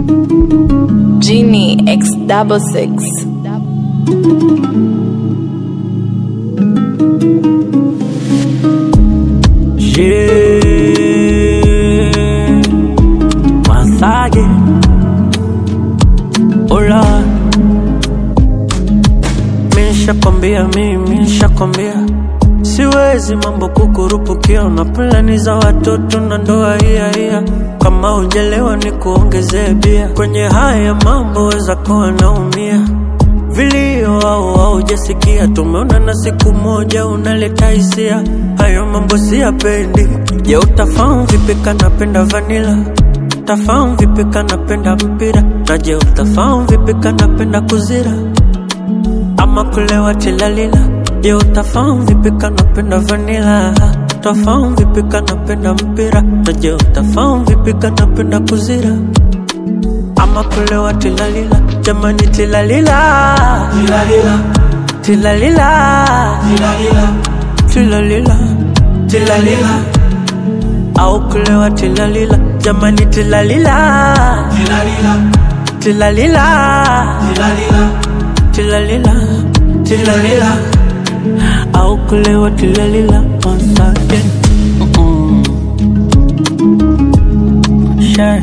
Genie X double six. Yeah, Masage, Ola, mishakwambia mimi, nishakwambia siwezi mambo kukurupukia, na plani za watoto na ndoa hiya hiya. Kama ujelewa ni kuongezee bia kwenye haya mambo, weza kuwa naumia vilio au haujasikia, tumeona na siku moja unaleta hisia, hayo mambo siyapendi. Je, utafahamu vipi kanapenda vanila? Utafahamu vipi kanapenda mpira? Na je, utafahamu vipi kanapenda kuzira ama kulewa tilalila? Je, utafahamu vipi kanapenda vanila? Utafahamu vipi kanapenda mpira? Na je, utafahamu vipi kanapenda kuzira ama kulewa tilalila? Jamani tilalila, tilalila, tilalila, tilalila, tilalila, au kulewa tilalila? Jamani tilalila, tilalila, tilalila, tilalila, au kulewa tilalila? Once again. Mm-mm. Sure.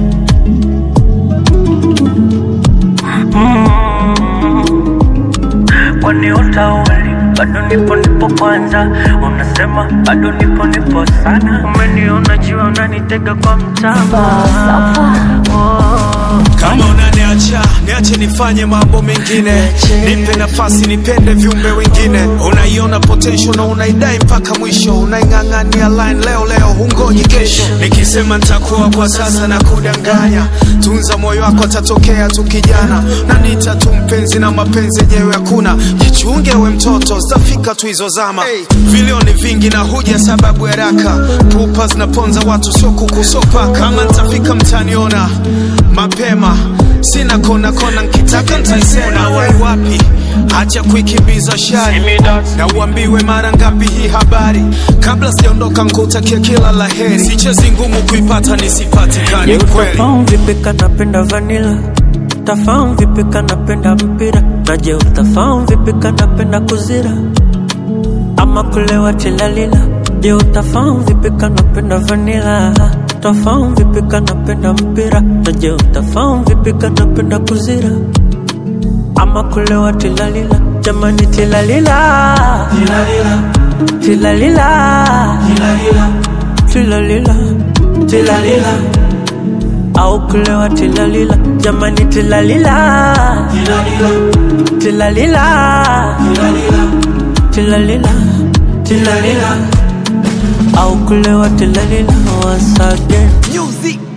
kwani utauli bado nipo nipo kwanza unasema bado nipo nipo sana umeniona jua unanitega kwa mtama oh. kama unaniacha niache nifanye mambo mengine nipe nafasi nipende viumbe wengine unaiona potential na unaidai mpaka mwisho unaing'ang'ania line leo leo hungoji kesho nikisema nitakuwa kwa sasa na kudanganya tunza moyo wako atatokea tu kijana na nita tu mpenzi na mapenzi yenyewe hakuna jichunge we mtoto zitafika tu hizo zama hey. vilio ni vingi na huja sababu ya raka pupa zinaponza watu sio kukusopa kama nitafika mtaniona mapema sina kona kona nkitaka ntaisema wai wapi acha kuikimbiza shari na uambiwe mara ngapi hii habari kabla sijaondoka nkutakia kila la heri sichezi ngumu kuipata Je, nisipatikani kweli utafahamu vipi kanapenda vanila? Utafahamu vipi kanapenda mpira? Na je, utafahamu vipi kanapenda kuzira ama kulewa tilalila? Je, utafahamu vipi kanapenda vanila? Utafahamu vipi kanapenda mpira? Na je, utafahamu vipi kanapenda kuzira ama kulewa tilalila? Jamani tilalila, tilalila, tilalila, tilalila, tilalila au kulewa tilalila jamani tilalila tilalila tilalila tilalila au kulewa tilalila once again Music